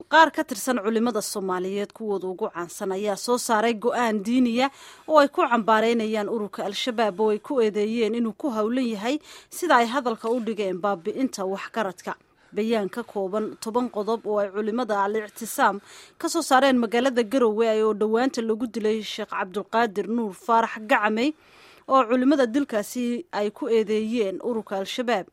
qaar ka tirsan culimada soomaaliyeed kuwooda ugu caansan ayaa soo saaray go-aan diiniya oo ay ku cambaareynayaan ururka al-shabaab oo ay ku eedeeyeen inuu ku howlan yahay sida ay hadalka u dhigeen baabi'inta waxgaradka bayaan ka kooban toban qodob oo ay culimada al ictisaam ka soo saareen magaalada garowe oo dhowaanta lagu dilay sheekh cabdulqaadir nuur faarax gacamey oo culimada dilkaasi ay ku eedeeyeen ururka al-shabaab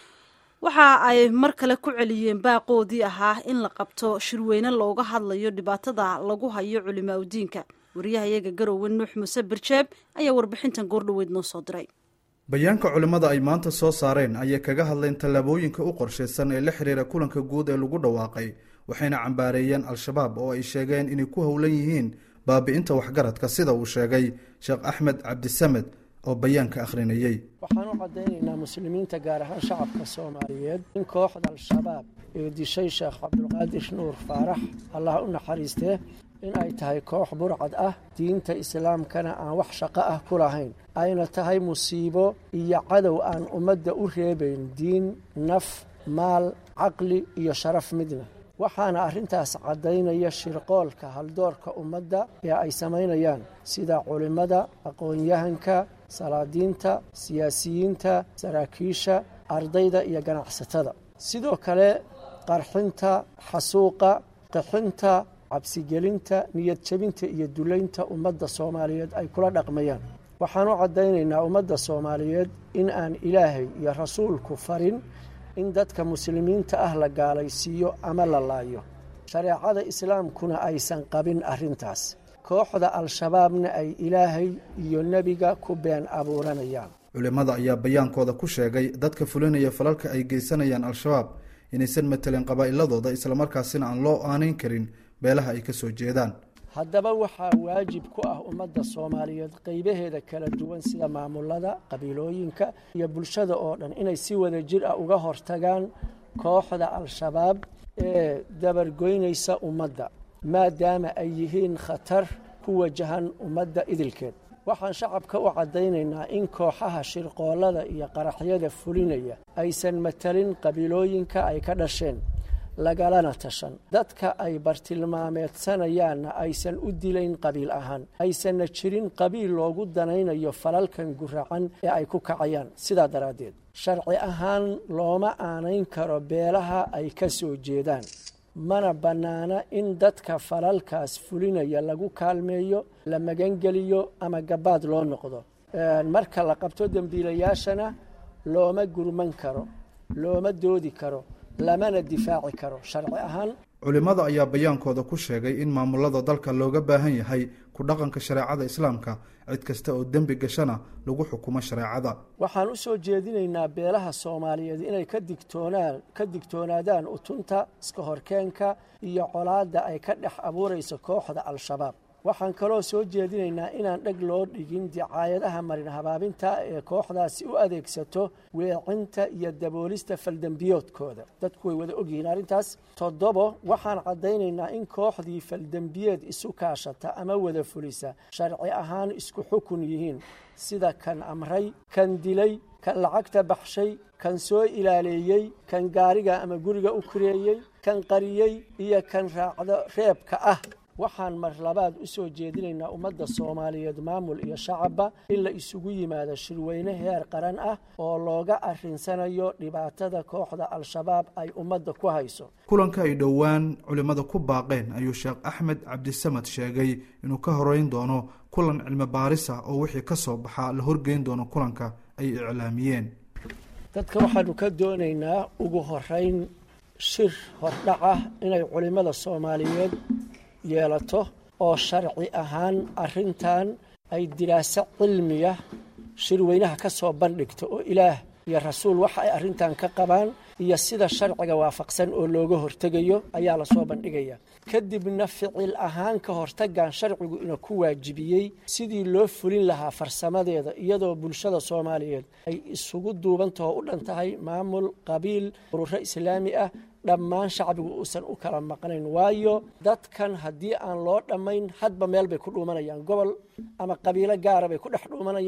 waxa ay mar kale ku celiyeen baaqoodii ahaa in la qabto shirweyne looga hadlayo dhibaatada lagu hayo culimaa udiinka wariyahayaga garowe nuux muuse birjeeb ayaa warbixintan goordhoweyd noo soo diray bayaanka culimmada ay maanta soo saareen ayay kaga hadleen tallaabooyinka u qorshaysan ee la xiriira kulanka guud ee lagu dhawaaqay waxayna cambaareeyeen al-shabaab oo ay sheegeen inay ku howlan yihiin baabi'inta waxgaradka sida uu sheegay sheekh axmed cabdisamed oo bayaanka akhrinayey waxaan u caddaynaynaa muslimiinta gaar ahaan shacabka soomaaliyeed in kooxda al-shabaab ee dishay sheekh cabdulqaadir nuur faarax allah u naxariistee in ay tahay koox burcad ah diinta islaamkana aan wax shaqo ah ku lahayn ayna tahay musiibo iyo cadow aan ummadda u reebayn diin naf maal caqli iyo sharaf midna waxaana arrintaas caddaynaya shirqoolka haldoorka ummadda ee ay samaynayaan sida culimmada aqoon-yahanka salaadiinta siyaasiyiinta saraakiisha ardayda iyo ganacsatada sidoo kale qarxinta xasuuqa qixinta cabsigelinta niyad jebinta iyo dulaynta ummadda soomaaliyeed ay kula dhaqmayaan waxaan u caddaynaynaa ummadda soomaaliyeed in aan ilaahay iyo rasuulku farin in dadka muslimiinta ah la gaalaysiiyo ama la laayo shareecada islaamkuna aysan qabin arrintaas kooxda al-shabaabna ay ilaahay iyo nebiga ku been abuuranayaan culimmada ayaa bayaankooda ku sheegay dadka fulinaya falalka ay geysanayaan al-shabaab inaysan matelin qabaa'iladooda islamarkaasina aan loo aanayn karin beelaha ay ka soo jeedaan haddaba waxaa waajib ku ah ummadda soomaaliyeed qaybaheeda kala duwan sida maamulada qabiilooyinka iyo bulshada oo dhan inay si wada jir ah uga hortagaan kooxda al-shabaab ee dabargoynaysa ummadda maadaama ay yihiin khatar ku wajahan ummadda idilkeed waxaan shacabka u caddaynaynaa in kooxaha shirqoollada iyo qaraxyada fulinaya aysan matalin qabiilooyinka ay ka dhasheen lagalana tashan dadka ay bartilmaameedsanayaanna aysan u dilayn qabiil ahaan aysanna jirin qabiil loogu danaynayo falalkan guracan ee ay ku kacayaan sidaa daraaddeed sharci ahaan looma aanayn karo beelaha ay ka soo jeedaan mana bannaana in dadka falalkaas fulinaya lagu kaalmeeyo la magangeliyo ama gabaad loo noqdo marka la qabto dembiilayaashana looma gurman karo looma doodi karo lamana difaaci karo sharci ahaan culimmada ayaa bayaankooda ku sheegay in maamulada dalka looga baahan yahay ku dhaqanka shareecada islaamka cid kasta oo dembi gashana lagu xukumo shareecada waxaan u soo jeedinaynaa beelaha soomaaliyeed inay ka digtoonaan ka digtoonaadaan utunta iska horkeenka iyo colaadda ay ka dhex abuurayso kooxda al-shabaab waxaan kaloo soo jeedinaynaa inaan dheg loo dhigin dicaayadaha marin habaabinta ee kooxdaasi u adeegsato weecinta iyo daboolista faldembiyoodkooda dadku way wada ogyihiin arrintaas toddobo waxaan caddaynaynaa in kooxdii faldembiyeed isu kaashata ama wada fulisa sharci ahaan isku xukun yihiin sida kan amray kan dilay kan lacagta baxshay kan soo ilaaleeyey kan gaariga ama guriga u kureeyey kan qariyey iyo kan raacdo reebka ah waxaan mar labaad u soo jeedinaynaa ummadda soomaaliyeed maamul iyo shacabba in la isugu yimaado shirweyne heer qaran ah oo looga arrinsanayo dhibaatada kooxda al-shabaab ay ummadda ku hayso kulanka ay dhowaan culimmada ku baaqeen ayuu sheekh axmed cabdisamad sheegay inuu ka horeyn doono kulan cilmi baarisa oo wixii ka soo baxaa la horgeyn doono kulanka ay iclaamiyeen dadka waxaanu ka doonaynaa ugu horeyn shir hordhac ah inay culimmada soomaaliyeed yeelato oo sharci ahaan arrintan ay diraaso cilmiya shirweynaha ka soo bandhigto oo ilaah iyo rasuul waxa ay arrintan ka qabaan iyo sida sharciga waafaqsan oo looga hortegayo ayaa lasoo bandhigaya kadibna ficil ahaan ka hortagan sharcigu ina ku waajibiyey sidii loo fulin lahaa farsamadeeda iyadoo bulshada soomaaliyeed ay isugu duubantaho u dhan tahay maamul qabiil ururo islaami ah dhammaan shacbigu uusan u kala maqnayn waayo dadkan haddii aan loo dhammayn hadba meel bay ku dhuumanayaan gobol ama qabiilo gaara bay ku dhex dhuumanayaan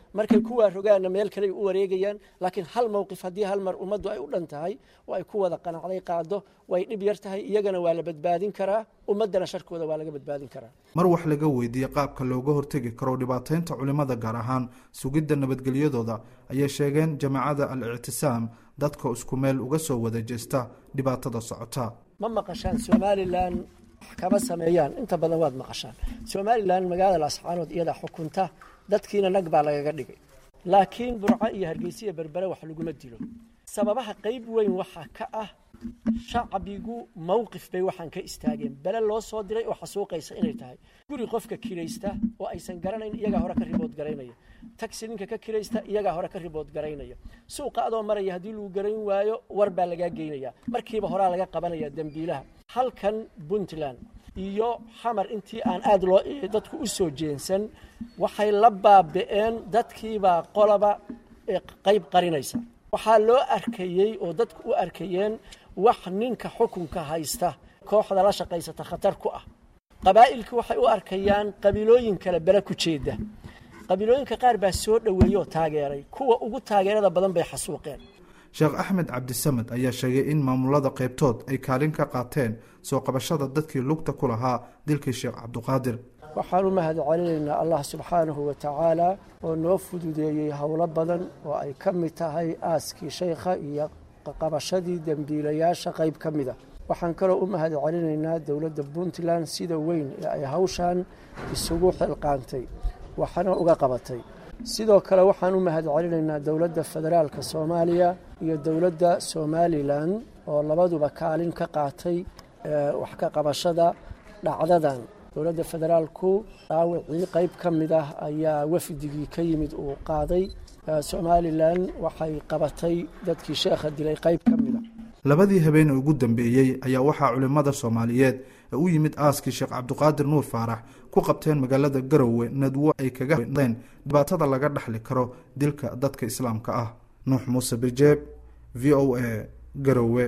markay kuwaa rogaanna meel kaley u wareegayaan laakiin hal mowqif haddii hal mar ummaddu ay u dhan tahay oo ay ku wada qanacday qaado way dhib yar tahay iyagana waa la badbaadin karaa ummaddana sharkooda waa laga badbaadin karaa mar wax laga weydiiyey qaabka looga hortegi karo dhibaataynta culimmada gaar ahaan sugidda nabadgelyadooda ayay sheegeen jamaacada al ictisaam dadka isku meel uga soo wada jeesta dhibaatada socota ma maqashaan somalilan wax kama sameeyaan inta badan waad maqashaan somalilan magaalada lascaanood iyadaa xukunta dadkiina nag baa lagaga dhigay laakiin burco iyo hargeysa iyo berbere wax laguma dilo sababaha qayb weyn waxaa ka ah shacbigu mowqif bay waxaan ka istaageen bele loo soo diray oo xasuuqaysa inay tahay guri qofka kiraysta oo aysan garanayn iyagaa hore ka ribood garaynaya tagsi ninka ka kiraysta iyagaa hore ka ribood garaynaya suuqa adoo maraya haddii lagu garayn waayo war baa lagaa geynaya markiiba horaa laga qabanaya dembiilaha halkan puntland iyo xamar intii aan aada loo dadku u soo jeensan waxay la baabi'een dadkiibaa qolaba qayb qarinaysa waxaa loo arkayey oo dadku u arkayeen wax ninka xukunka haysta kooxda la shaqaysata khatar ku ah qabaa'ilkii waxay u arkayaan qabiilooyin kale bele ku jeeda qabiilooyinka qaar baa soo dhoweeyey oo taageeray kuwa ugu taageerada badan bay xasuuqeen sheekh axmed cabdisamed ayaa sheegay in maamulada qaybtood ay kaalin ka qaateen soo qabashada dadkii lugta ku lahaa dilkii sheekh cabduqaadir waxaan u mahad celinaynaa allah subxaanahu wa tacaala oo noo fududeeyey howlo badan oo ay ka mid tahay aaskii shaykha iyo qabashadii dembiilayaasha qayb ka mid a waxaan kaloo u mahad celinaynaa dowladda puntland sida weyn ee ay hawshan isugu xilqaantay waxna uga qabatay sidoo kale waxaan u mahad celinaynaa dowladda federaalka soomaaliya iyo dowladda somalilan oo labaduba kaalin ka qaatay wax ka qabashada dhacdadan dowladda federaalku dhaawacii qayb ka mid ah ayaa wafdigii ka yimid uu qaaday somalilan waxay qabatay dadkii sheekha dilay qayb ka mid a labadii habeen ugu dambeeyey ayaa waxaa culimmada soomaaliyeed ee u yimid aaskii sheekh cabduqaadir nuur faarax ku qabteen magaalada garowe nadwo ay kaga hadleen dhibaatada laga dhexli karo dilka dadka islaamka ah nuux muuse birjeeb v o a garowe